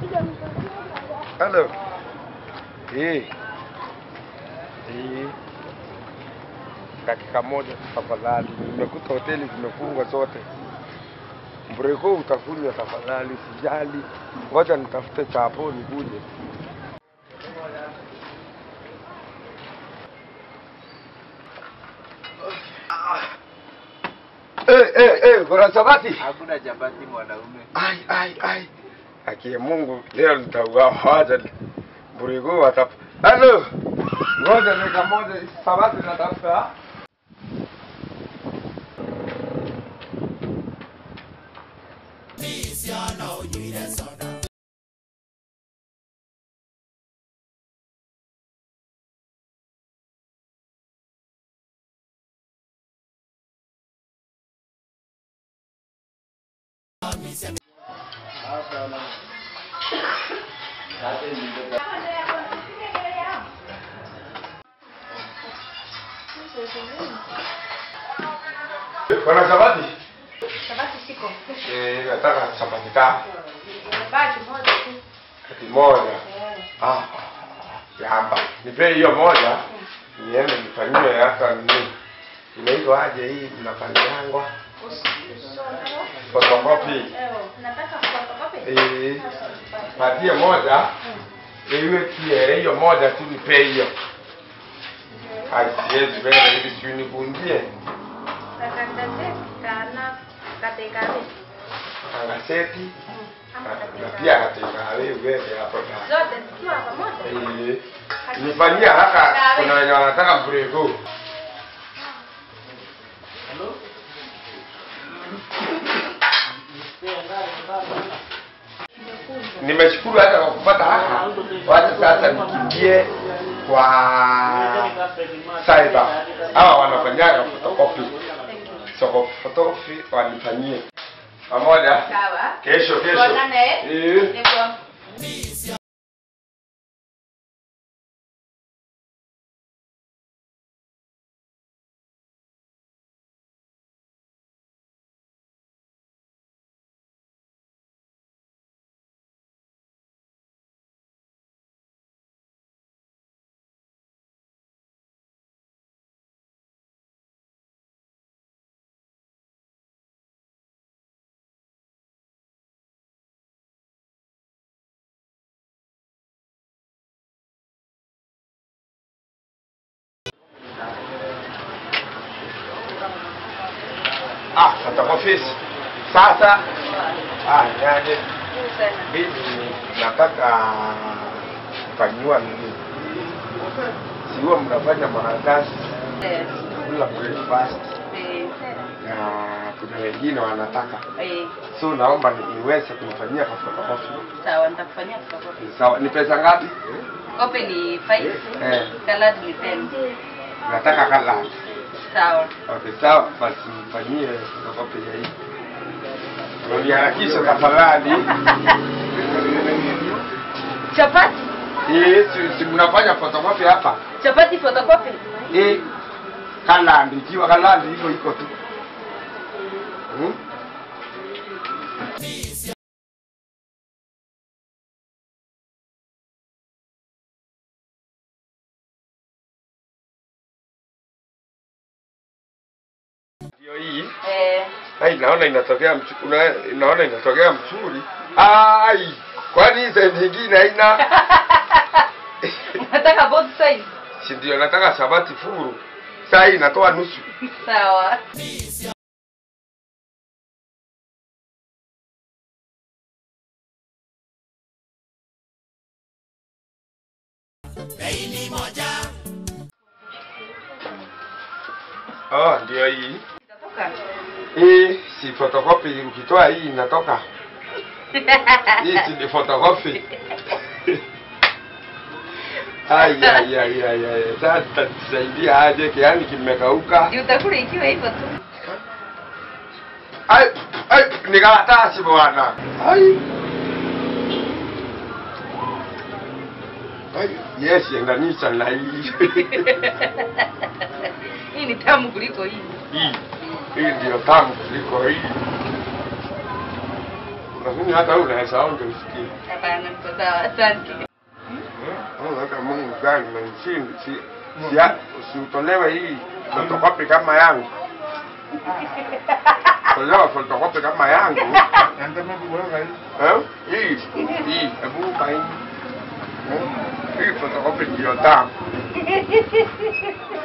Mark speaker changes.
Speaker 1: Halo. Eh. Eh. Dakika moja tafadhali. Nimekuta hoteli zimefungwa zote. Mbreko utakunywa tafadhali, sijali. Ngoja nitafute chapo nikuje. Eh, eh, eh, kuna sabati?
Speaker 2: Hakuna chapati mwanaume.
Speaker 1: Ai, ai, ai. Haki ya Mungu leo nitauawa wacha Mbrigo watap. Halo. Ngoja dakika moja sabati natafuta. Kuna sabati?
Speaker 3: Sabati siko.
Speaker 1: Eh, nataka sabati ka.
Speaker 3: Baki moja tu.
Speaker 1: Kati moja.
Speaker 3: Eh.
Speaker 1: Ah. Yamba. Nipe hiyo moja. Niende nifanyie hata nini. Inaitwa aje hii inafanyangwa? Photocopy.
Speaker 3: Eh, nataka photocopy.
Speaker 1: Eh, patie moja. Iwe pia hiyo moja tu nipe hiyo. Ai, siwezi wewe hivi si univunjie.
Speaker 3: Kakandase kana katekare.
Speaker 1: Angaseti
Speaker 3: Ama
Speaker 1: na
Speaker 3: katekare.
Speaker 1: pia katika wewe hapo na.
Speaker 3: Zote zikiwa pamoja.
Speaker 1: Eh, nifanyia haka kuna wenye wanataka mbreko. Nimeshukuru hata kwa kupata haka. Wacha sasa nikimbie kwa cyber. Hawa wanafanyaga photocopy. Soko photocopy wanifanyie. Pamoja.
Speaker 3: Sawa.
Speaker 1: Kesho kesho.
Speaker 3: Tuonane.
Speaker 1: Eh.
Speaker 3: Niko.
Speaker 1: Ah, photocopy. Sasa ah, yaje
Speaker 3: Sana.
Speaker 1: mimi nataka kufanyiwa nini? Siwa mnafanya maandazi
Speaker 3: Eh.
Speaker 1: kula breakfast
Speaker 3: Eh.
Speaker 1: na kuna wengine wanataka,
Speaker 3: Eh.
Speaker 1: so naomba ni- niweze kunifanyia kwa photocopy.
Speaker 3: Sawa, nitakufanyia photocopy.
Speaker 1: Sawa, ni pesa ngapi?
Speaker 3: Kopi ni 5.
Speaker 1: Eh,
Speaker 3: Colored ni 10.
Speaker 1: nataka kala.
Speaker 3: Sawa.
Speaker 1: Okay, sawa, basi nifanyie photocopy ya hii. Uniharakishe tafadhali.
Speaker 3: Chapati.
Speaker 1: Eh, si, si mnafanya photocopy hapa?
Speaker 3: Chapati photocopy.
Speaker 1: Eh, kalandi ikiwa kalandi hivyo iko tu. Hmm? Ndio hii.
Speaker 3: Eh.
Speaker 1: Ai, naona inatokea mchu, una, naona inatokea mzuri. Ai, kwani hii side nyingine haina?
Speaker 3: Nataka both sides.
Speaker 1: Si ndio nataka sabati furu. Saa hii inatoa nusu.
Speaker 3: Sawa.
Speaker 1: Oh, ndio hii.
Speaker 3: Itatoka.
Speaker 1: Hii si photocopy, ukitoa hii inatoka. Hii si ni photocopy. Ai ai ai ai ai. Sasa tusaidia aje kiani kimekauka.
Speaker 3: Ndio utakula ikiwa hivyo tu.
Speaker 1: Ai ai ni karatasi bwana. Ai. Ai, yes, endanisha na hii.
Speaker 3: Hii ni tamu kuliko hii.
Speaker 1: Hii. Hii ndio tamu kuliko hii. lakini hata wewe unaweza onja usikie.
Speaker 3: Hapana, niko sawa. Asante.
Speaker 1: Unaweka Mungu gani na nchini si si usiutolewe hii fotokopi kama yangu. Tolewa fotokopi kama yangu. Eh? Hii hii hebu upa hii. Eh? Hii fotokopi ndio tamu.